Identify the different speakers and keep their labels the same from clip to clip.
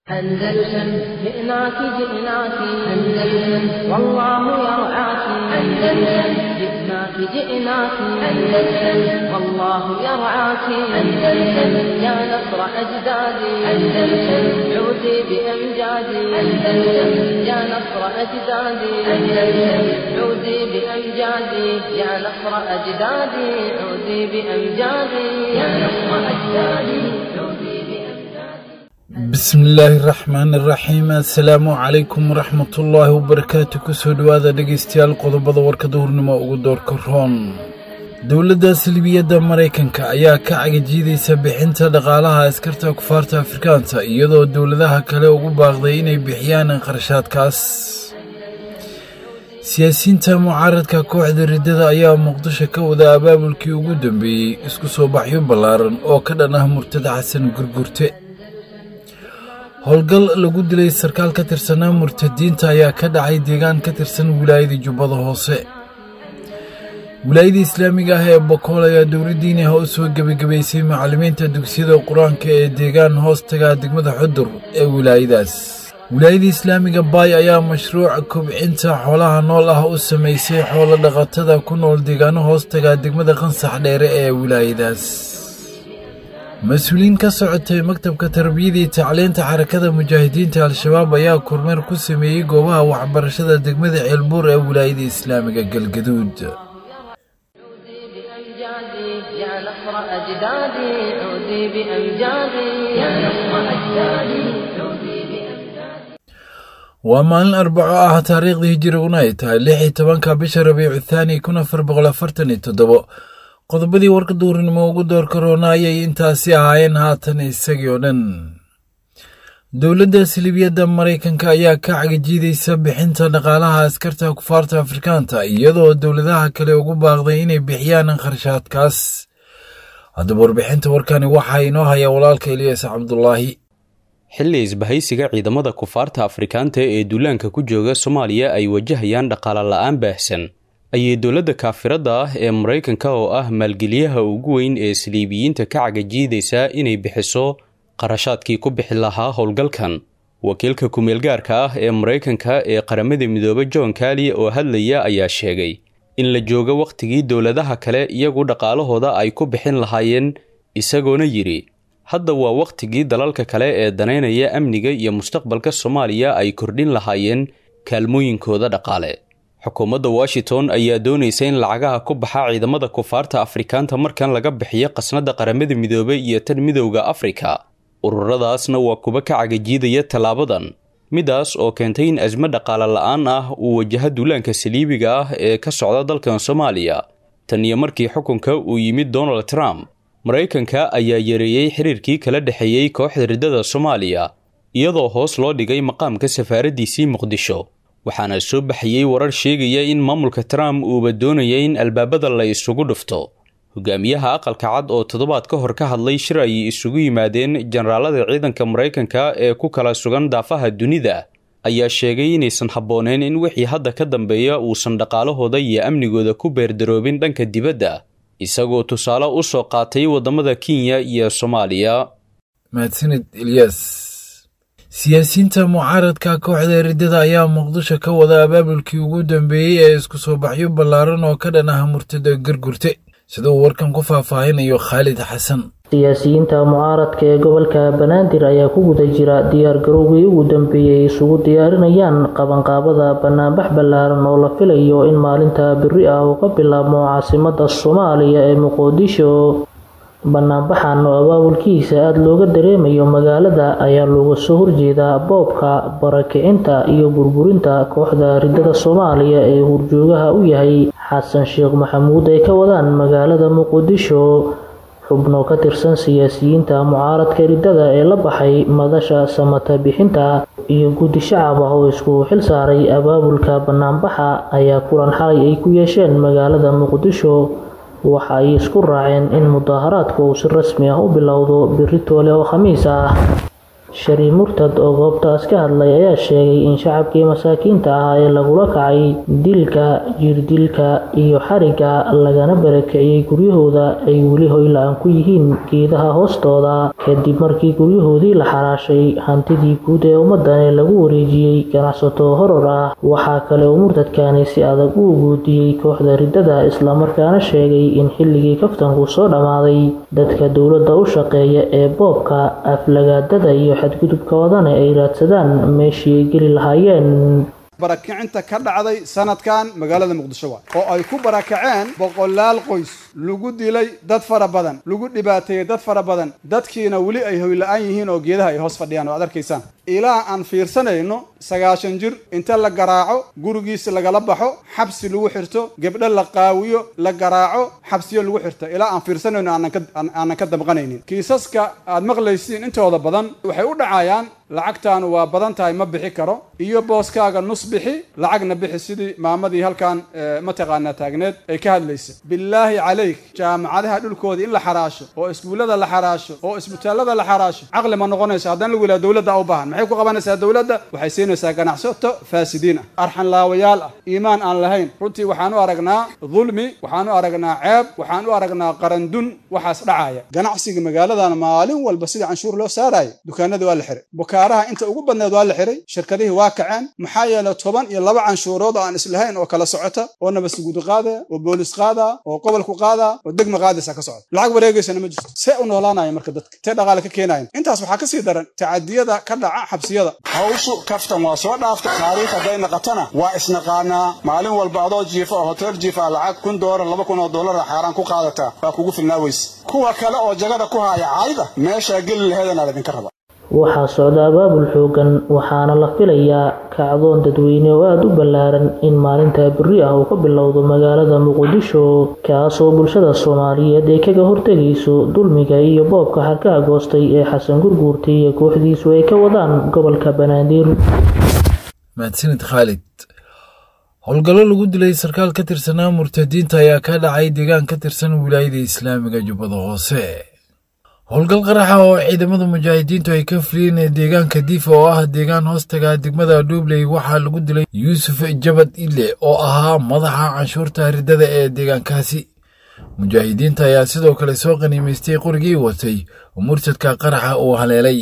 Speaker 1: أندلسن جئناك جئناك أندلسن والله يرعاك أندلسن جئناك جئناك أندلسن والله يرعاك أندلسن يا نصر أجدادي أندلسن عودي بأمجادي أندلسن يا نصر أجدادي أندلسن عودي بأمجادي يا نصر أجدادي عودي بأمجادي يا نصر أجدادي عودي بأمجادي
Speaker 2: bismillaahi raxmaani raxiim assalaamu calaykum waraxmatullaahi wabarakaatu kusoo dhowaada dhegaystayaal qodobada warkada hurnimo ugu doorka roon dowladda salbiyadda maraykanka ayaa ka cagajiidaysa bixinta dhaqaalaha askarta kufaarta afrikaanta iyadoo dowladaha kale ugu baaqday inay bixiyaan qarashaadkaas siyaasiyiinta mucaaradka kooxda riddada ayaa muqdisho ka wada abaabulkii ugu dambeeyey isku soo baxyo ballaaran oo ka dhan ah murtada xasan gurgurte howlgal lagu dilay sarkaal ka tirsanaa murtadiinta ayaa ka dhacay deegaan ka tirsan wilaayada jubbada hoose wilaayada islaamiga ah ee bokool ayaa dowladdiiniha u soo gebagabaysay macallimiinta dugsiyada qur-aanka ee deegaan hoostaga degmada xudur ee wilaayadaas wilaayada islaamiga baay ayaa mashruuc kobcinta xoolaha nool ah u samaysay xoolo dhaqatada ku nool deegaano hoostaga degmada qansax dheere ee wilaayadaas mas-uuliyiin ka socotay maktabka tarbiyada iyo tacliinta xarakada mujaahidiinta al-shabaab ayaa kormeer ku sameeyey goobaha waxbarashada degmada ceelbuur ee wilaayada islaamiga galgaduud
Speaker 1: عودي بأمجادي يا نصر أجدادي عودي بأمجادي يا نصر أجدادي عودي بأمجادي
Speaker 2: waa maalin arbaco ah taariikhdii hijiriguna ay tahay lix iyo tobanka bisha rabiicu thaani kun afar boqol afartan iyo toddobo qodobadii warka duurnimo ugu door karoona ayay intaasi ahaayeen haatan isagii oo dhan dowladda salibiyadda maraykanka ayaa ka cagajiidaysa bixinta dhaqaalaha askarta kufaarta afrikaanta iyadoo dowladaha kale ugu baaqday inay bixiyaan kharshaadkaas haddaba warbixinta warkani waxaa inoo haya walaalka eliyaas cabdulaahi
Speaker 3: xilli isbahaysiga ciidamada kufaarta afrikaanta ee duulaanka ku jooga soomaaliya ay wajahayaan dhaqaale la-aan baahsan ayay dowladda kaafiradda ah ee maraykanka oo ah maalgeliyaha ugu weyn ee saliibiyiinta ka cagajiidaysa inay bixiso qarashaadkii ku bixi lahaa howlgalkan wakiilka kumeelgaarka ah ee maraykanka ee qaramada midoobe john kali oo hadlaya ayaa sheegay in la joogo wakhtigii dowladaha kale iyagu dhaqaalahooda ay ku bixin lahaayeen isagoona yidhi hadda waa wakhtigii dalalka kale ee danaynaya amniga iyo mustaqbalka soomaaliya ay kordhin lahaayeen kaalmooyinkooda dhaqaale xukuumadda washington ayaa doonaysa in lacagaha ku baxa ciidamada kufaarta afrikaanta markan laga bixiyo qasnada qaramada midoobey iyo tan midowda afrika ururadaasna waa kuwa ka cagajiidaya tallaabadan midaas oo keentay in asmo dhaqaale la-aan ah uu wajaha duulaanka saliibiga ah ee ka socda dalkan soomaaliya tan iyo markii xukunka uu yimid donald trump maraykanka ayaa yareeyey xiriirkii kala dhexeeyey kooxda riddada soomaaliya iyadoo hoos loo dhigay maqaamka safaaraddiisii muqdisho waxaana soo baxayey warar sheegaya in maamulka trump uuba doonaya in albaabada la isugu dhufto hogaamiyaha aqalka cad oo toddobaad ka hor ka hadlay shir ay isugu yimaadeen generaalada ciidanka maraykanka ee ku kala sugan daafaha dunida ayaa sheegay inaysan habbooneen in wixii hadda ka dambeeya uusan dhaqaalahooda iyo amnigooda ku beerdaroobin dhanka dibadda isagoo tusaale u soo qaatay waddamada kenya iyo soomaaliya
Speaker 2: mahadsanid eliyas siyaasiyiinta mucaaradka kooxda riddada ayaa muqdisho ka wada abaabulkii ugu dambeeyey ee isku soo baxyo ballaaran oo ka dhan ah murtada gargurte sida uu warkan ku faahfaahinayo khaalid xasan
Speaker 4: siyaasiyiinta mucaaradka ee gobolka banaadir ayaa ku guda jira diyaargarowgii ugu dambeeyey isugu diyaarinayaan qabanqaabada banaanbax ballaaran oo la filayo in maalinta biri ah uu ka bilaabmo caasimada soomaaliya ee muqdisho banaanbaxan oo abaabulkiisa aada looga dareemayo magaalada ayaa looga soo horjeedaa boobka barakicinta iyo burburinta kooxda riddada soomaaliya ee hurjoogaha u yahay xasan sheekh maxamuud ay ka wadaan magaalada muqdisho xubno ka tirsan siyaasiyiinta mucaaradka riddada ee la baxay madasha samata bixinta iyo guddi shacab ah oo isku xil saaray abaabulka banaanbaxa ayaa kulan xalay ay ku yeesheen magaalada muqdisho waxa ay isku raaceen in mudaaharaadku uu si rasmi ah u bilowdo biri toole oo khamiis ah shariif murtad oo goobtaas ka hadlay ayaa sheegay in shacabkii masaakiinta ahaa ee lagula kacay dilka jirdilka iyo xariga lagana barakiciyey guryahooda ay weli hoyla-aan ku yihiin geedaha hoostooda kadib markii guryahoodii la xaraashay hantidii guud ee ummadani lagu wareejiyey ganacsato horor ah waxaa kale uu murtadkani si adag u guudiyey kooxda riddada islamarkaana sheegay in xilligii kaftanku soo dhammaaday dadka dowladda u shaqeeya ee boobka aflagaadada iyo xadgudubka wadane ay raadsadaan meeshii ay geli lahaayeen
Speaker 5: barakicinta ka dhacday sanadkan magaalada muqdisho waa oo ay ku barakaceen boqolaal qoys lagu dilay dad fara badan lagu dhibaateeyey dad fara badan dadkiina weli ay hoyla-aan yihiin oo geedaha ay hoos fadhiyaan oo ad arkaysaan ilaa aan fiirsanayno sagaashan jir inta la garaaco gurigiisa lagala baxo xabsi lagu xirto gebdho la qaawiyo la garaaco xabsiyo lagu xirto ilaa aan fiirsanayno aanan ka dabqanaynin kiisaska aad maqlaysiin intooda badan waxay u dhacayaan lacagtaanu waa badan tahay ma bixi karo iyo booskaaga nus bixi lacagna bixi sidii maamadii halkan mataqaanaa taagneed ay ka hadlaysa bilaahi calayk jaamacadaha dhulkooda in la xaraasho oo iskuullada la xaraasho oo isbitaallada la xaraasho caqli ma noqonayso haddaan lagu yidhaha dowladda u baahan maxay ku qabanaysaa dowladda waxay siinaysaa ganacsato faasidiin ah arxan laawayaal ah iimaan aan lahayn runtii waxaan u aragnaa dulmi waxaan u aragnaa ceeb waxaan u aragnaa qarandun waxaas dhacaya ganacsiga magaaladan maalin walba sidii canshuur loo saaraayo dukaanadii waa la xiray bukaaraha inta ugu badneed waa la xiray shirkadihii waa kaceen maxaa yeelay toban iyo laba canshuurood oo aan islahayn oo kala socota oo nabadsuguudi qaadaya oo boolis qaadaa oo gobolku qaadaa oo degma qaadaysa ka socota lacag wareegaysana ma jirto see u noolaanaya marka dadka tee dhaqaale ka keenayan intaas waxaa kasii daran tacadiyada ka dhaca xabsiyada hawshu kaftan waa soo dhaaftay taariikh hadday naqatana waa isnaqaanaa maalin walba adoo jiifa oo hotel jiifa lacag kun doolar laba kun oo doolara xaaraan ku qaadataa waa kugu filnaa weyse kuwa kale oo jagada ku haya caayda meeshaa geli laheedana laydinka raba
Speaker 4: waxaa socda abaabul xoogan waxaana la filayaa kacdoon dadweyne oo aada u ballaaran in maalinta berri ah uu ka bilowdo magaalada muqdisho kaasoo bulshada soomaaliyeed ay kaga hortegayso dulmiga iyo boobka xarkaha goostay ee xasan gurguurtay iyo kooxdiisu ay ka wadaan gobolka banaadir
Speaker 2: mahadsanid khaalid howlgallo lagu dilay sarkaal ka tirsanaa murtadiinta ayaa ka dhacay deegaan ka tirsan wilaayada islaamiga jubbada hoose howlgal qaraxa oo ciidamada mujaahidiintu ay ka fuliyeen ee deegaanka diifa oo ah deegaan hoostaga degmada dhuubley waxaa lagu dilay yuusuf jabad ile oo ahaa madaxa canshuurta riddada ee deegaankaasi mujaahidiinta ayaa sidoo kale soo qaniimaystay qorigii watay oo murtadka qaraxa uu haleelay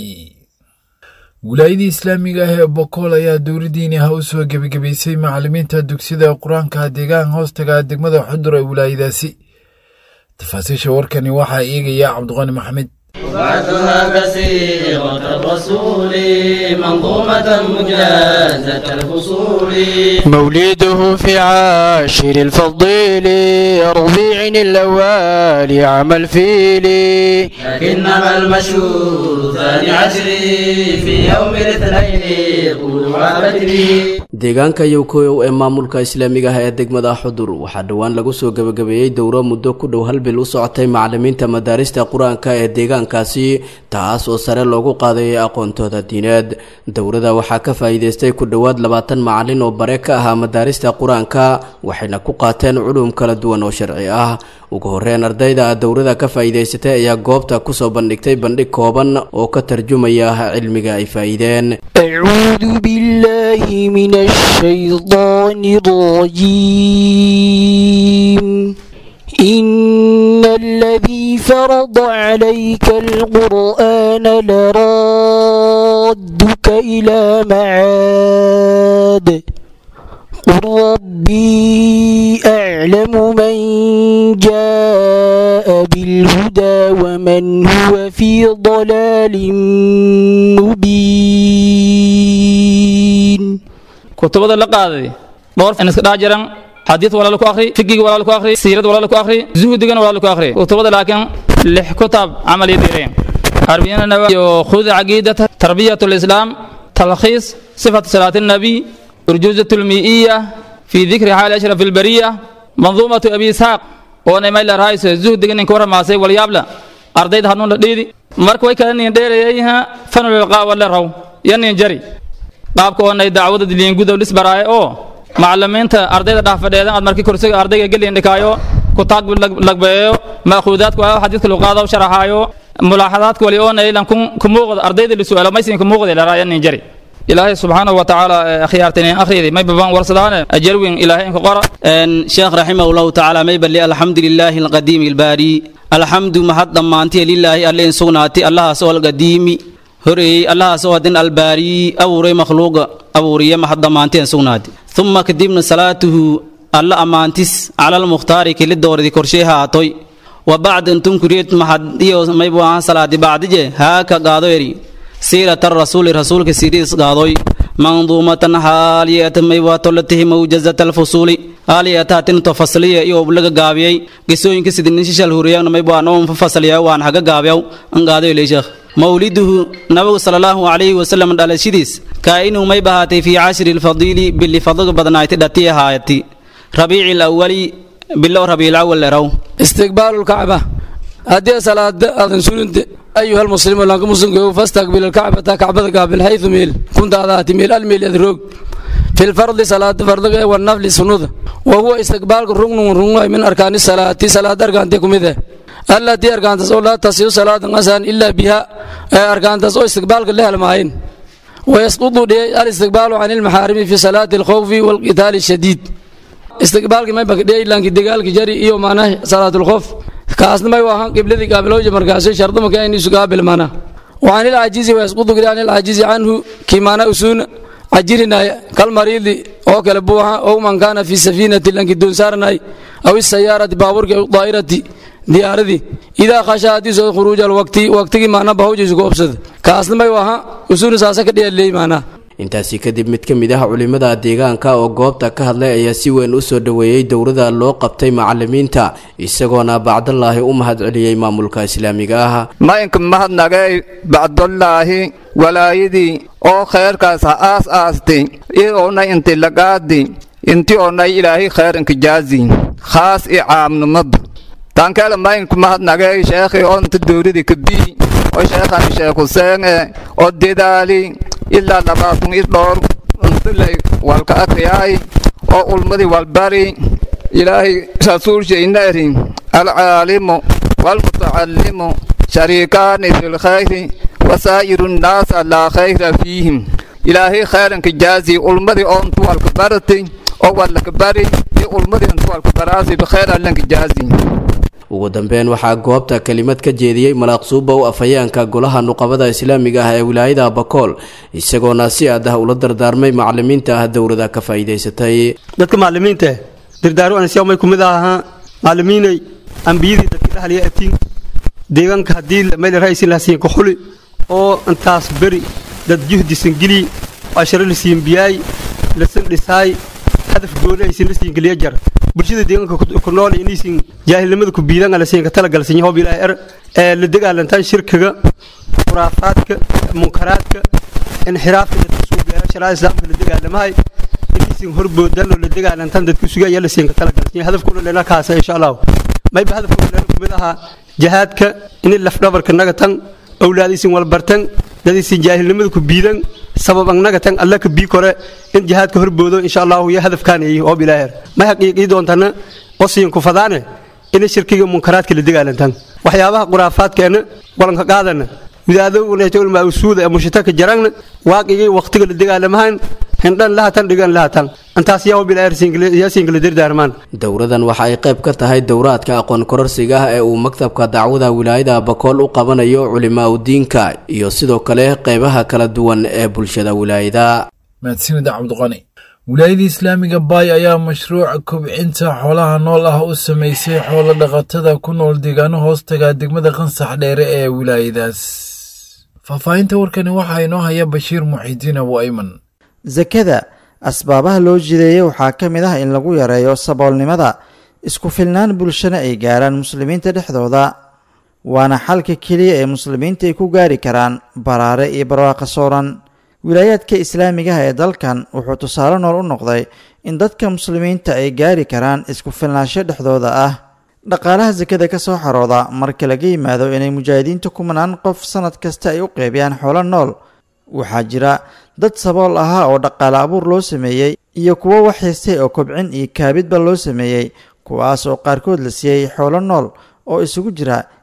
Speaker 2: wilaayadii islaamiga ah ee bokool ayaa dowladdiini ah u soo gebagebaysay macallimiinta dugsida qur-aanka deegaan hoostaga degmada xudur ee wilaayadaasi tafaasiisha warkani waxaa eegaya cabdiqani maxamed
Speaker 6: وبعثها بصيرة الرسول منظومة مجازة الفصول
Speaker 7: مولده في عاشر الفضيل ربيع الأول عام الفيل
Speaker 6: لكنما المشهور ثاني عشر في يوم الاثنين طلوع بدري
Speaker 8: deegaanka yowkoyow ee maamulka islaamiga ah ee degmada xudur waxaa dhowaan lagu soo gebagabeeyey dowro muddo ku dhow hal bil u socotay macallimiinta madaarista qur-aanka ee deegaankaasi taas oo sare loogu qaadayay aqoontooda diineed dowrada waxaa ka faa'iideystay ku dhowaad labaatan macallin oo bare ka ahaa madaarista qur-aanka waxayna ku qaateen culum kala duwan oo sharci ah ugu horreyn ardayda dowrada ka faa'iidaysatay ayaa goobta kusoo bandhigtay bandhig kooban oo ka tarjumaya cilmiga ay faa'iideen
Speaker 7: أعوذ بالله من الشيطان الرجيم إن الذي فرض عليك القرآن لرادك إلى معاد قل ربي أعلم من جاء بالهدى ومن هو في ضلال مبين
Speaker 9: kutubada la qaaday dhowr in iska dhex jiran xadiid walaal ku akhri figiga walaal ku akhri siirad walaal ku akhri zuhdigana walaal ku akhri kutubada laakiin lix kutaab camal iyo diireen arbiyana nawa iyo khud aqidata tarbiyatu lislaam talkhiis sifatu salaati nabi urjuzatu lmiiya fi dhikri xaali ashraf albariya manduumatu abi isxaaq oo nimay la raayso zuhdiga ninka waramaasay walyaabla ardayda hanuun la dhiidi marka way kala nin dheereeyaha fanulilqaa wala raw yanin jari qaabka oonay dacwada diliin gudow lisbaraaye oo macallimiinta ardayda dhaafadheedan aad markii kursiga ardayga geliin dhikaayo kutaag lagbeeyo ma'khuudaadku waa xadiidka luqaada u sharaxaayo mulaaxadaadka wali oo naylan ku muuqda ardayda la su'aalo maysin ku muuqda la nin jari ilaahay subxaanahu wa tacaala akhyaartani akhriyadi may babaan warsadaane ajarwin ilaahay inka qora
Speaker 10: sheekh raximahullahu tacaala may balli alxamdu lilaahi alqadiimi albaari alxamdu mahad dhammaantiya lilaahi alle in sugnaati allahaas oo alqadiimi horeeyey allahaas oo hadin albaari abuuray makhluuqa abuuriye mahad dhammaantiya in sugnaati uma kadibna salaatuhu alla ammaantis cala almukhtaari kili doordi korshee haatoy wa bacd intum kuriyed mahad iyo maybu ahaan salaadi bacdije haaka gaado eri siirata rasuuli rasuulka siiriis gaadoy manduumatan haaliyata maywatolatihi mawjazata alfusuuli haaliyataatinto fasliya iyo oblaga gaabiyey gesooyinka sidinishishal huriyana maybwaanoon fasaliya waan haga gaabiyaw an gaadoy leeshekh mawliduhu nabigu sala allahu calayhi wasalam dhalashadiis kaa'inuu may bahaatay fii cashri lfadiili bili fadliga badnayti dhati ahaayati rabiici lawali bilow rabiilawal leraw
Speaker 11: istiqbaalu lkacba haddii salaada aadan suninte أيها المسلم لانك مسلم فاستقبل الكعبة كعبة قابل حيث ميل كنت هذا ميل الميل يدروك في الفرض صلاة فرض والنفل سنود وهو استقبال ركن ركن من أركان الصلاة صلاة أركان تكم إذا التي أركان تسول لا تصير صلاة غسان إلا بها أركان تسول استقبال الله المعين ويسقط الاستقبال عن المحارم في صلاة الخوف والقتال الشديد استقبال ما بقى دي لانك دقال جري إيو معناه صلاة الخوف kaasna may waahan qibladii gaabilowja markaasay shardu markaa in isu gaabil mana وعن العاجز ويسقط عن العاجز عنه كما أسون عجرنا كالمريض أو كالبوها أو من كان في سفينة لنك دون سارناي أو السيارة بابورك أو الطائرة diyaaradii idaa khasha haddii soo khuruuja alwaqti waqtigii maana bahawjiisu ku obsada kaasna may waha usuuna saasa ka dhiyaleey maanaa
Speaker 8: intaasi kadib mid ka mid ah culimada deegaanka oo goobta ka hadlay ayaa si weyn u soo dhoweeyey dowrada loo qabtay macalimiinta isagoona bacdallaahi u mahadceliyey maamulka islaamiga ah
Speaker 12: maynka mahadnagay bacdallaahi walaayadii oo khayrkaas ha aas aastay ioonay inti lagaadi inti oonay ilaahay khayranka jaazi khaas i caamnimada taankeela maynka mahadnagay sheekhi onta dowrada kabii oo sheekhani sheekh huseen e oo dedaali ilaa labaatan i dhowr untulay walka akriyaay oo ulmadii walbari ilaahay rasuulshayna eri alcaalimu walmutacallimu shariikaani fi lkhayri wasaa'iru nnaasa laa khayra fiihim ilaahay khayranka jaazi ulmadii oo intu walka barati oo walaka bari iyo ulmadii intu walka baraasi bikhayr allanka jaazi
Speaker 8: ugu dambeyn waxaa goobta kelimad ka jeediyey malaaqsuuba u afhayaanka golaha nuqabada islaamiga ah ee wilaayada bakool isagoona si aad ah ula dardaarmay macalimiinta ah dowlada ka faa'iidaysatay
Speaker 13: dadka macalimiinta dirdaaru ansiyaamay kumid ahaa macalimiinay ambiyadii dadka dhahliya atiin deegaanka haddii meel ra'aysin lahasiin ka xuli oo intaas beri dad juhdisan geli asharo lasiin biyaay lasan dhisaay hadaf gooni aysan lasiin geliya jar bulshada deegaanka ku nool inaysan jaahilnimada ku biidan ala siin ka talagalsan yahob ilaahay er ee la dagaalantaan shirkiga khuraafaadka munkaraadka inxiraafka dadka soo gaara shariicada islaamka la dagaalamahay inaysan horboodan oo la dagaalantaan dadku sugaya la siin ka talagalsan yahay hadafkuna leena kaasa insha Allah mayba hadafkuna leena kumid ahaa jihaadka in laf dhabarka naga tan awlaadiisin walbartan dadiisin jaahilnimada ku biidan sabab annaga tan alla ka bii kore in jihaadka horboodo insha allahu iyo hadafkaan yahay oo bilaaher ma xaqiiqii doontana qosiin ku fadaane in shirkiga munkaraadka la dagaalantan waxyaabaha khuraafaadkeena walanka qaadana widaadowna usuuda ee mushitaka jaragna waaqigii waqtiga la dagaalamahan hindhan lahatan dhigan lahatan intaas yaa bilaaher yaasiinkala dardaarmaan
Speaker 8: dowradan waxa ay qayb ka tahay dowraadka aqoon kororsiga ah ee uu maktabka dacwada wilaayada bakool u qabanayo culimaa udiinka iyo sidoo kale qaybaha kala duwan ee bulshada wilaayada
Speaker 2: mahadsanida cabdiqani wilaayada islaamiga baay ayaa mashruuca kobcinta xoolaha nool ah u samaysay xoolo dhaqatada ku nool deegaano hoostaga degmada qansax dheere ee wilaayadaas faahfaahinta warkani waxaa inoo haya bashiir muxiidiin abu ayman
Speaker 14: sakada asbaabaha loo jideeyey waxaa ka mid ah in lagu yareeyo saboolnimada isku filnaan bulshana ay gaaraan muslimiinta dhexdooda waana xalka keliya ee muslimiinta ay ku gaari karaan baraare iyo barwaaqo sooran wilaayaadka islaamigaha ee dalkan wuxuu tusaale nool u noqday in dadka muslimiinta ay gaari karaan isku filnaansho dhexdooda ah dhaqaalaha sakada ka soo xarooda marka laga yimaado inay mujaahidiinta kumanaan qof sannad kasta ay u qeybiyaan xoolo nool waxaa jira dad sabool ahaa oo dhaqaale abuur loo sameeyey iyo kuwo waxhaystay oo kobcin iyo kaabidba loo sameeyey kuwaas oo qaarkood la siiyey xoolo nool oo isugu jira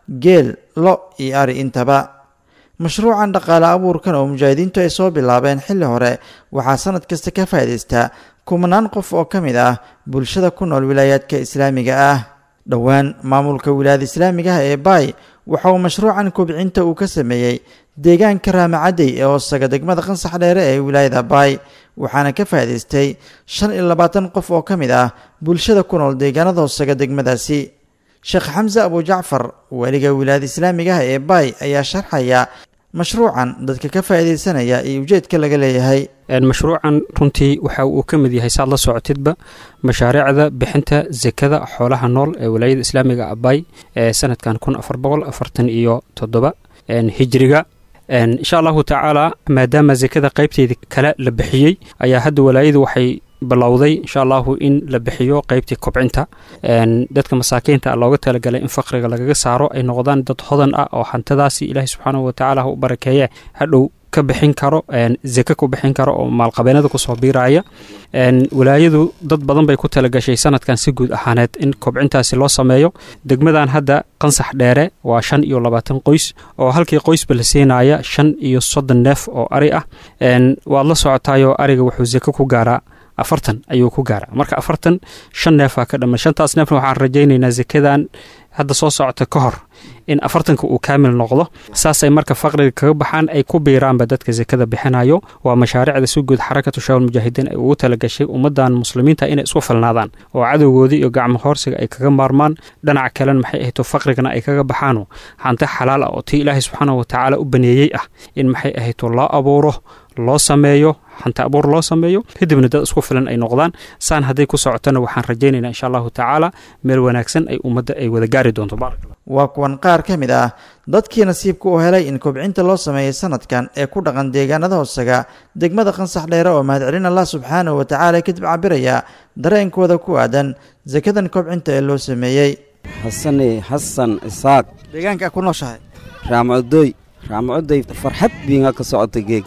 Speaker 14: geel lo iyo ari intaba mashruucan dhaqaale abuurkan oo mujaahidiintu ay soo bilaabeen xilli hore waxaa sanad kasta ka faa'iidaystaa kumanaan qof oo ka mid ah bulshada ku nool wilaayaadka islaamiga ah dhowaan maamulka wilaayada islaamiga ah ee baay waxa uu mashruucan kobcinta uu ka sameeyey deegaanka raamacadey ee hoosaga degmada qansax dheere ee wilaayada baay waxaana ka faa'iidaystay shan iyo labaatan qof oo ka mid ah bulshada ku nool deegaanada hoosaga degmadaasi sheekh xamse abujacfar weliga wilaayada islaamiga ah ee baay ayaa sharxaya mashruucan dadka ka faa'iidaysanaya iyo ujeedka laga leeyahay
Speaker 15: mashruucan runtii waxa uu ka mid yahay saad la socotidba mashaariicda bixinta sekada xoolaha nool ee walaayada islaamiga abay ee sanadkan kun afar boqol afartan iyo toddoba hijriga insha allahu tacaala maadaama sekada qaybteedii kale la bixiyey ayaa hadda walaayadu waxay bilowday insha allahu in la bixiyo qeybtii kobcinta dadka masaakiinta looga talagalay in faqriga lagaga saaro ay noqdaan dad hodan ah oo hantidaasi ilaahay subxaanahu watacaala ha u barakeeye hadhow ka bixin karo zeke ku bixin karo oo maalqabeenada kusoo biiraya walaayadu dad badan bay ku talagashay sanadkan si guud ahaaneed in kobcintaasi loo sameeyo degmadan hadda qansax dheere waa shan iyo labaatan qoys oo halkii qoysba la siinaya shan iyo soddon neef oo ari ah waad la socotaayoo ariga wuxuu zeke ku gaaraa afartan ayuu ku gaaraa marka afartan shan neefaa ka dhamman shantaas neefna waxaan rajaynaynaa zekadan hadda soo socota ka hor in afartanka uu kaamil noqdo saasay marka faqriga kaga baxaan ay ku biiraanba dadka sekada bixinayo waa mashaariicda si guud xarakatu shaawal mujaahidiin ay ugu talagashay ummadan muslimiinta inay isku filnaadaan oo cadowgoodii iyo gacmo hoorsiga ay kaga maarmaan dhinaca kalena maxay ahayto faqrigana ay kaga baxaano hanti xalaal ah oo tii ilaahay subxaanahu watacaala u baneeyey ah in maxay ahayto loo abuuro loo sameeyo hanti abuur loo sameeyo kadibna dad isku filan ay noqdaan saan hadday ku socotona waxaan rajaynaynaa insha allahu tacaala meel wanaagsan ay ummadda ay wada gaari doonto
Speaker 14: waa kuwan qaar ka mid ah dadkii nasiibka u helay in kobcinta loo sameeyey sanadkan ee ku dhaqan deegaanada hoosaga degmada qansax dheere oo mahadcelin allah subxaanahu watacaala kadib cabiraya dareenkooda ku aadan sakadan kobcinta ee loo sameeyey
Speaker 16: xasane xasan isaaq
Speaker 14: deegaanka ku nooshahay
Speaker 16: raamcodoy raamcodoy farxad biinga ka socota geeg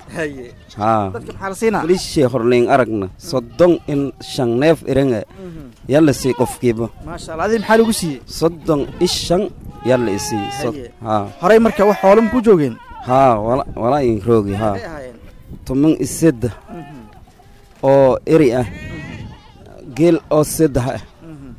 Speaker 16: lishee horleyn aragna soddon in shan neef irange yalla sii qofkiiba
Speaker 14: maashaalla adi maxaa lagu siiyey
Speaker 16: soddon ishan yalla isii
Speaker 14: horey marka wax xoolama ku joogeen
Speaker 16: haa wala in roogi haa toban isedda oo eri ah geel oo seddex ah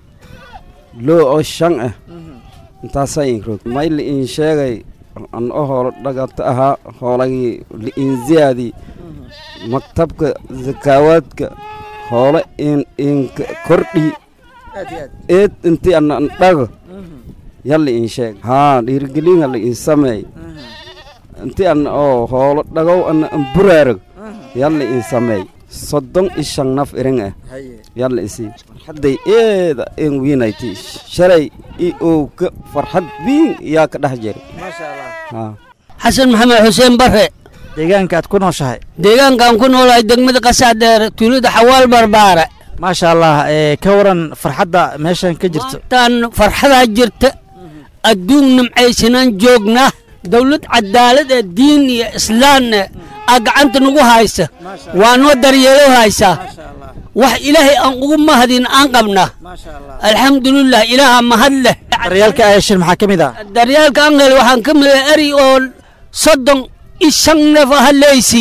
Speaker 16: loo oo shan ah intaasaa in roog mayli in sheegay an o hoolo dhagata ahaa hoolagii li'inziyaadii maktabka zakaawaadka hoole in inka kordhi eed inti ana an dhago yalla in sheeg haa dhiirigelin hala in sameey inti ana oo hoolo dhagow ana an buraarag yalla in sameey soddon ishan naf irin ah yalla isii farxadday eeda en wiinayti shalay i owka farxad biin yaa ka dhex jira
Speaker 17: xasan maxamed xuseen bare
Speaker 14: deegaanka aad ku nooshahay
Speaker 17: deegaankaan ku noolahay degmada qasax dheer tuulada xawaal barbaare
Speaker 14: maasha allah ka waran farxadda meeshan ka jirto
Speaker 17: tan farxadaa jirta adduun nimcaysanaan joognaa dowlad cadaalad ee diin iyo islaamna aa gacanta nagu haysa waa noo daryeelo haysaa wax ilaahay aan ugu mahadin aan qabnaa alxamdulilah ilaaha mahad leh
Speaker 14: daryaalka ayashin maxaa ka mid ah
Speaker 17: daryaalka angel waxaan ka mid ah eri oo soddon iyo shan neef aha leysi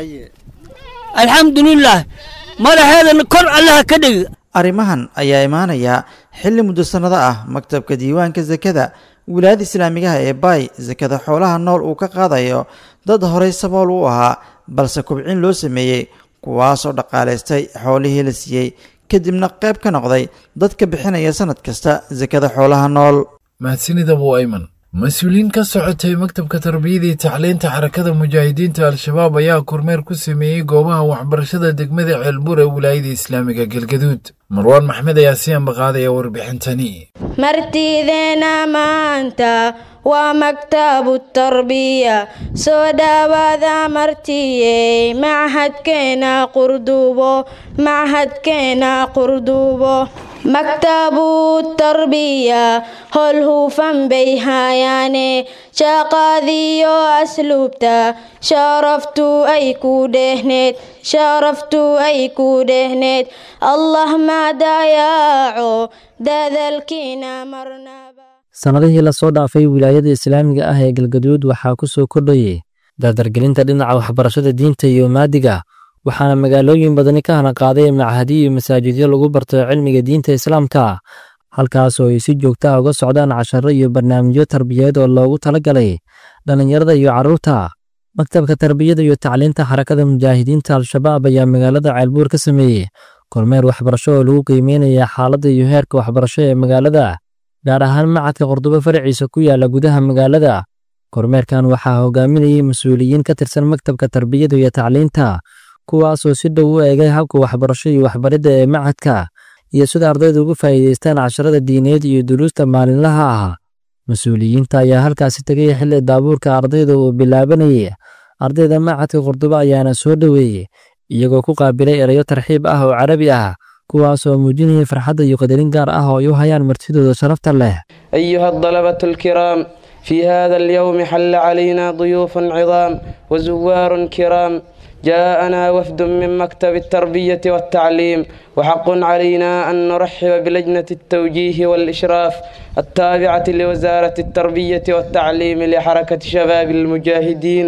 Speaker 17: alxamdulilah madaxeedana kor allaha ka dhigi
Speaker 14: arrimahan ayaa imaanaya xilli muddo sannado ah maktabka diiwaanka sakada wilaayada islaamigaha ee baay sakada xoolaha nool uu ka qaadayo dad horey sabool u ahaa balse kubcin loo sameeyey kuwaasoo dhaqaalaystay xoolihii la siiyey kadibna qayb ka noqday dadka bixinaya sanad kasta sakada xoolaha nool
Speaker 2: mahadsanid abu ayman mas-uuliyiin ka socotay maktabka tarbiyada iyo tacliinta xarakada mujaahidiinta al-shabaab ayaa kormeer ku sameeyey goobaha waxbarashada degmada ceelbuur ee wilaayada islaamiga galgaduud marwaan maxmed ayaa si ambaqaadaya warbixintani
Speaker 18: martideena maanta waa maktabu tarbiya soo dhawaada martiyey machadkeena qurdubo machadkeena qurdubo maktabu tarbiya hol hufan bay haayaane shaqadiyo asluubta sharaftu ay ku dhehneed sharaftu ay ku dhehneed allah ma dayaaco dadalkiina marnaba
Speaker 19: sannadihii lasoo dhaafay wilaayada islaamiga ah ee galgaduud waxaa ku soo kordhayay dardargelinta dhinaca waxbarashada diinta iyo maadiga waxaana magaalooyin badani ka hana qaaday machadiyo iyo masaajidyo lagu barto cilmiga diinta islaamka halkaasoo ay si joogta ah uga socdaan casharo iyo barnaamijyo tarbiyadeed oo loogu talagalay dhallinyarada iyo carruurta maktabka tarbiyada iyo tacliinta xarakada mujaahidiinta al-shabaab ayaa magaalada ceelbuur ka sameeyey kormeer waxbarasho oo lagu qiimeynaya xaaladda iyo heerka waxbarasho ee magaalada gaar ahaan macadka qordobo faraciisa ku yaala gudaha magaalada kormeerkan waxaa hogaaminayay mas-uuliyiin ka tirsan maktabka tarbiyada iyo tacliinta kuwaasoo si dhow u eegay habka waxbarasho iyo waxbaridda ee macadka iyo sida ardaydu uga faa'iidaystaan casharada diineed iyo duruusta maalinlaha ah mas-uuliyiinta ayaa halkaasi tegay xilli daabuurka ardayda uu bilaabanayay ardayda macadka qordobo ayaana soo dhoweeyey iyagoo ku qaabilay erayo tarxiib ah oo carabi ah kuwaasoo muujinaya farxadda iyo qadarin gaar ah oo ay u hayaan martidooda sharafta leh
Speaker 20: أيها الطلبة الكرام في هذا اليوم حل علينا ضيوف عظام وزوار كرام جاءنا وفد من مكتب التربية والتعليم وحق علينا أن نرحب بلجنة التوجيه والإشراف التابعة لوزارة التربية والتعليم لحركة شباب المجاهدين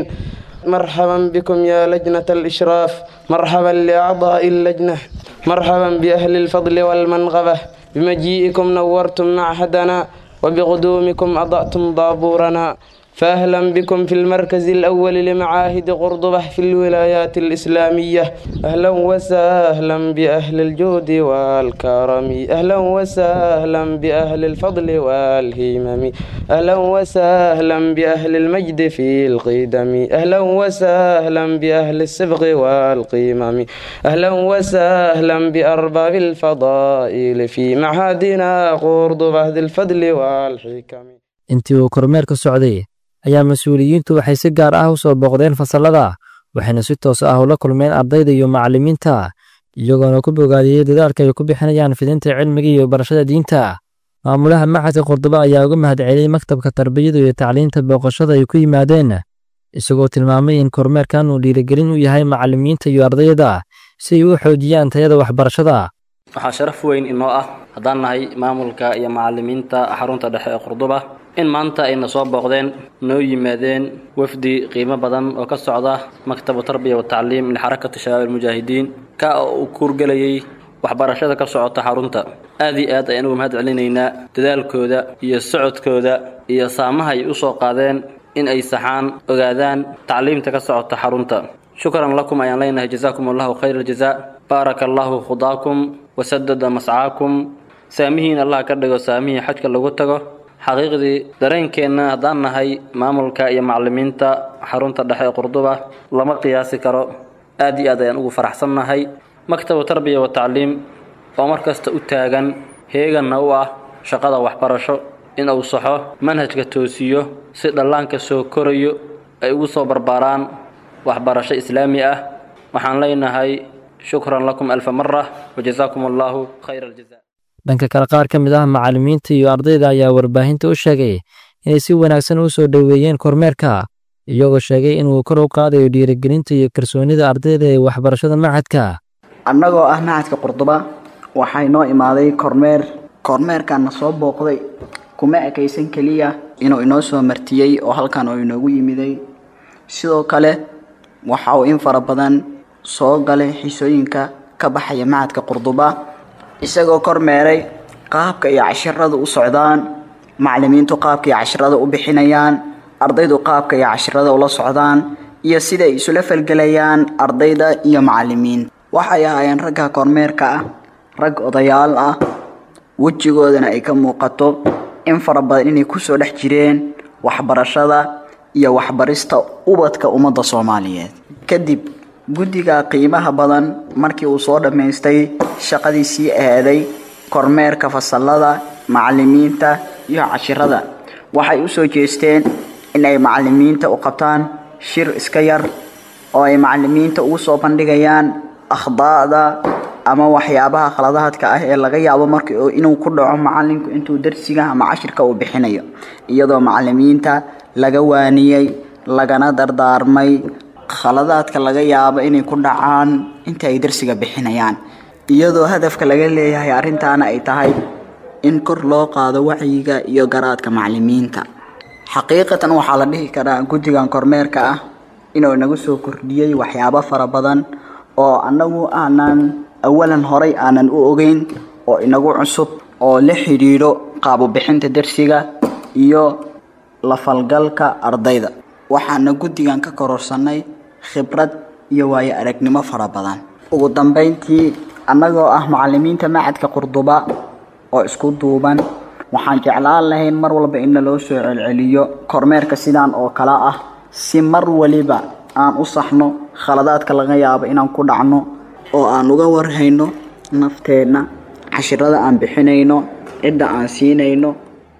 Speaker 20: مرحبا بكم يا لجنة الإشراف مرحبا لأعضاء اللجنة مرحبا بأهل الفضل والمنغبة بمجيئكم نورتم معهدنا وبقدومكم أضأتم ضابورنا فأهلا بكم في المركز الأول لمعاهد قرضبة في الولايات الإسلامية أهلا وسهلا بأهل الجود والكرم أهلا وسهلا بأهل الفضل والهمم أهلا وسهلا بأهل المجد في القدم أهلا وسهلا بأهل السبغ والقمم أهلا وسهلا بأرباب الفضائل في معهدنا قرضبة ذي الفضل والحكم
Speaker 19: intii uu kormeerka socday ayaa mas-uuliyiintu waxay si gaar ah u soo booqdeen fasallada waxayna si toos ah ula kulmeen ardayda iyo macallimiinta iyagoona ku bogaadiyey dadaalka ay ku bixinayaan fidinta cilmiga iyo barashada diinta maamulaha macadka qordobo ayaa uga mahadceliyey maktabka tarbiyada iyo tacliinta booqashada ay ku yimaadeen isagoo tilmaamay in kormeerkan uu dhiirigelin u yahay macallimiinta iyo ardayda si ay u xoojiyaan tayada waxbarashada
Speaker 21: waxaa sharaf weyn inoo ah haddaan nahay maamulka iyo macallimiinta xarunta dhexe ee qurduba in maanta ayna soo booqdeen noo yimaadeen wafdi qiimo badan oo ka socda maktabu tarbiya watacliim lixarakati shabaab almujaahidiin ka oo uu kuurgelayay waxbarashada ka socota xarunta aad iyo aad ayaan ugu mahad celinaynaa dadaalkooda iyo socodkooda iyo saamaha ay u soo qaadeen in ay saxaan ogaadaan tacliimta ka socota xarunta shukran lakum ayaan leenahay jazaakum allahu khayra aljazaa baaraka allahu khudaakum wasadada mascaakum saamihiin allah ka dhigo saamihii xajka lagu tago xaqiiqdii dareenkeenna haddaan nahay maamulka iyo macallimiinta xarunta dhexe ee qurduba lama qiyaasi karo aad iyo aad ayaan ugu faraxsannahay maktabu tarbiya wa tacliim oo mar kasta u taagan heeganna u ah shaqada waxbarasho in uu saxo manhajka toosiyo si dhallaanka soo korayo ay ugu soo barbaaraan waxbarasho islaami ah waxaan leenahay shukran lakum alfa mara wajazaakum allahu khayra aljaza
Speaker 19: dhanka kale qaar ka mid ah macallimiinta iyo ardayda ayaa warbaahinta u sheegay inay si wanaagsan u soo dhoweeyeen kormeerka iyagoo sheegay inuu kor u qaadayo dhiirigelinta iyo kalsoonida ardayda ee waxbarashada macadka
Speaker 22: annagoo ah macadka qurduba waxaa inoo imaaday kormeer kormeerkaana soo booqday kuma ekaysan keliya inuu inoo soo martiyey oo halkan oo inoogu yimiday sidoo kale waxa uu in fara badan soo galay xisooyinka ka baxaya macadka qurduba isagoo kormeeray qaabka iyo cashirada u socdaan macallimiintu qaabka iyo cashirada u bixinayaan ardaydu qaabka iyo cashirada ula socdaan iyo sida ay isula falgelayaan ardayda iyo macallimiin waxay ahaayeen ragga kormeerka ah rag odayaal ah wejigoodana ay ka muuqato in fara badan inay kusoo dhex jireen waxbarashada iyo waxbarista ubadka ummadda soomaaliyeed kadib guddiga qiimaha badan markii uu soo dhammaystay shaqadii sii aaday kormeerka fasallada macallimiinta iyo cashirada waxay u soo jeesteen in ay macallimiinta u qabtaan shir iska yar oo ay macallimiinta ugu soo bandhigayaan akhdaa'da ama waxyaabaha khaladaadka ah ee laga yaabo marka inuu ku dhaco macallinku intuu darsiga ama cashirka uu bixinayo iyadoo macallimiinta laga waaniyey lagana dardaarmay khaladaadka laga yaabo inay ku dhacaan inta ay darsiga bixinayaan iyadoo hadafka laga leeyahay arrintaana ay tahay in kor loo qaado wacyiga iyo garaadka macalimiinta xaqiiqatan waxaa la dhihi karaa guddigan kormeerka ah inuu inagu soo kordhiyey waxyaabo fara badan oo annagu aanan awalan horay aanan u ogeyn oo inagu cusub oo la xidhiidho qaabubixinta darsiga iyo la falgalka ardayda waxaana guddigan ka kororsanay khibrad iyo waayo aragnimo fara badan ugu dambeyntii annagoo ah macalimiinta macadka qurduba oo isku duuban waxaan jeclaan lahayn mar walba in naloo soo celceliyo kormeerka sidaan oo kale ah si mar waliba aan u saxno khaladaadka laga yaabo inaan ku dhacno oo aan uga warhayno nafteenna cashirada aan bixinayno cidda aan siinayno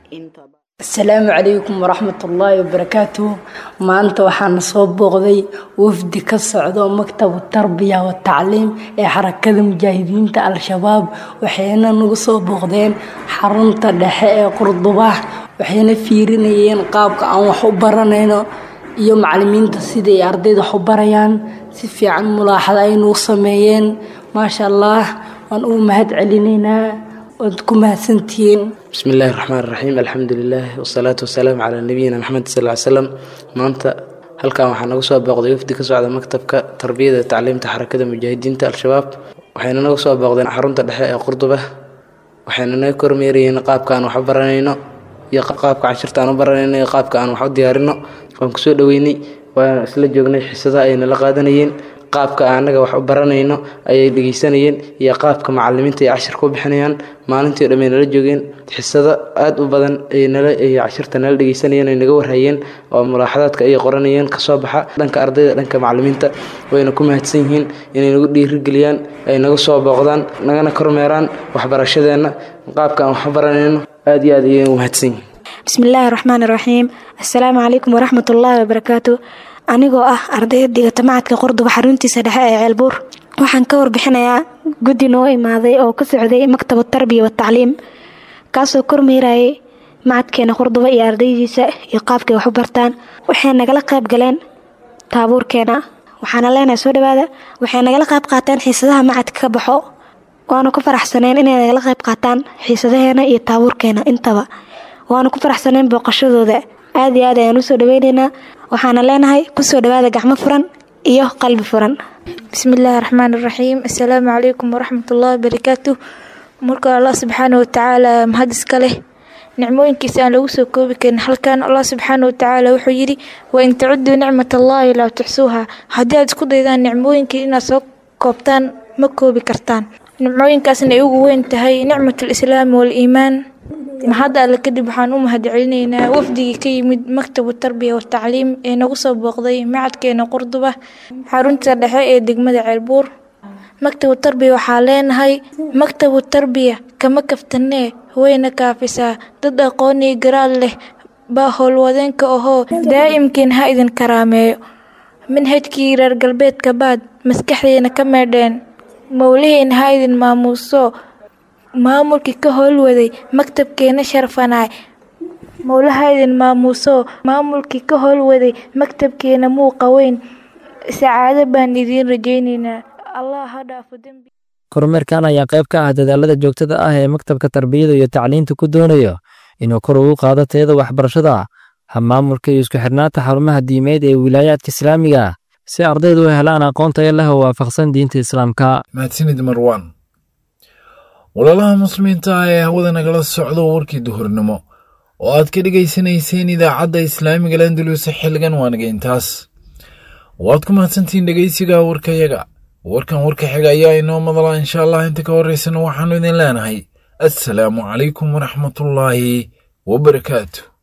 Speaker 1: asalaamu calaykum waraxmatullaahi wabarakaatuh maanta waxaana soo booqday wafdi ka socdo maktabu tarbiya watacliim ee xarakada mujaahidiinta al-shabaab waxayna nagu soo booqdeen xarunta dhexe ee qurduba waxayna fiirinayeen qaabka aan wax u baranayno iyo macalimiinta siday ardayda wax u barayaan si fiican mulaaxada aynuu sameeyeen maasha allah waan ugu mahad celinaynaa waad ku mahadsantihiin
Speaker 20: بسم الله الرحمن الرحيم الحمد لله والصلاة والسلام على نبينا محمد صلى الله عليه وسلم maanta halkan waxaa nagu soo booqday wafdi ka socda maktabka tarbiyada iyo tacliimta xarakada mujaahidiinta al-shabaab waxayna nagu soo booqdeen xarunta dhexe ee qurduba waxayna naga kormeerayeen qaabka aan wax u baranayno iyo qaabka cashirta aan u baranayno iyo qaabka aan wax u diyaarino waan kusoo dhaweynay waan isla joognay xisadaha ay nala qaadanayeen qaabka anaga wax u baranayno ayay dhegeysanayeen iyo qaabka macalimiinta ay cashir ku bixinayaan maalintii o dhan ay nala joogeen xisado aada u badan ay nala ay cashirta nala dhegeysanayeen ay naga warhayeen oo mulaaxadaadka ay qoranayeen kasoo baxa dhanka ardayda dhanka macalimiinta wayna ku mahadsan yihiin inay nagu dhiirigeliyaan ay naga soo booqdaan nagana kormeeraan waxbarashadeenna qaabka aan wax u baranayno aada iyo aad ayay u mahadsan yihiin
Speaker 3: بسم الله الرحمن الرحيم السلام عليكم ورحمة الله وبركاته anigoo ah ardayda dhigata macadka qordoba xaruntiisa dhexe ee ceelbuur waxaan ka warbixinayaa guddi noo imaaday oo ka socday maktab tarbiya watacliim kaasoo kormeerayay macadkeena qordoba iyo ardaydiisa iyo qaabkay wax u bartaan waxay nagala qayb galeen taabuurkeena waxaana leenahay soo dhawaada waxay nagala qayb qaateen xiisadaha macadka ka baxo waanu ku faraxsaneen inay nagala qayb qaataan xiisadaheena iyo taabuurkeena intaba waanu ku faraxsaneen booqashadooda aad iyo aad ayaan usoo dhaweyneynaa waxaana leenahay kusoo dhawaada gacmo furan iyo qalbi furan
Speaker 23: bismillaahi raxmaan raxiim assalaamu calaykum waraxmatullaahi wabarakaatu marka allah subxaana watacaala mahad iska leh nicmooyinkiisa aan lagu soo koobi karin halkan allah subxaana watacaala wuxuu yidhi wain tacuduu nicmat allaahi laa tuxsuuha haddii aad isku daydaan nicmooyinkii inaad soo koobtaan ma koobi kartaan nimcooyinkaasna ay ugu weyn tahay nicmat alislaami waaliimaan mahadda alle kadib waxaan u mahad celinaynaa wafdigii ka yimid maktabu tarbiya watacliim ee nagu soo booqday macadkeena qurduba xarunta dhexe ee degmada ceelbuur maktabu tarbiya waxaa leenahay maktabu tarbiya kama kaftanee wayna kaafisaa dad aqoonii garaad leh baa howlwadeenka ahoo daa'imkiin ha idin karaameeyo manhajkii reer galbeedka baad maskaxdeena ka meedheen mowlihiina ha idin maamuuso maamulkii ka howlwaday maktabkeena sharfanaay mowlaha idin maamuuso maamulkii ka howlwaday maktabkeena muuqa weyn sacaado baan idiin rajaynaynaa allah ha dhaafo dembi
Speaker 19: kormeerkan ayaa qayb ka ah dadaalada joogtada ah ee maktabka tarbiyada iyo tacliinta ku doonayo inuu kor ugu qaado tayada waxbarashada hamaamulka iyo isku xirnaanta xarumaha diimeed ee wilaayaadka islaamiga si ardaydu u helaan aqoon tayo leh oo waafaqsan diinta islaamka
Speaker 2: mahadsanid marwan walaalaha muslimiinta ah ee hawada nagala socdo warkii duhurnimo oo aad ka dhegaysanayseen idaacadda islaamiga landalus xilligan waanaga intaas waad ku mahadsantihiin dhegaysiga warkayaga warkan warka xiga ayaa inoo madala insha allah inta ka horeysana waxaannu idin leenahay assalaamu calaykum waraxmatullaahi wabarakaatu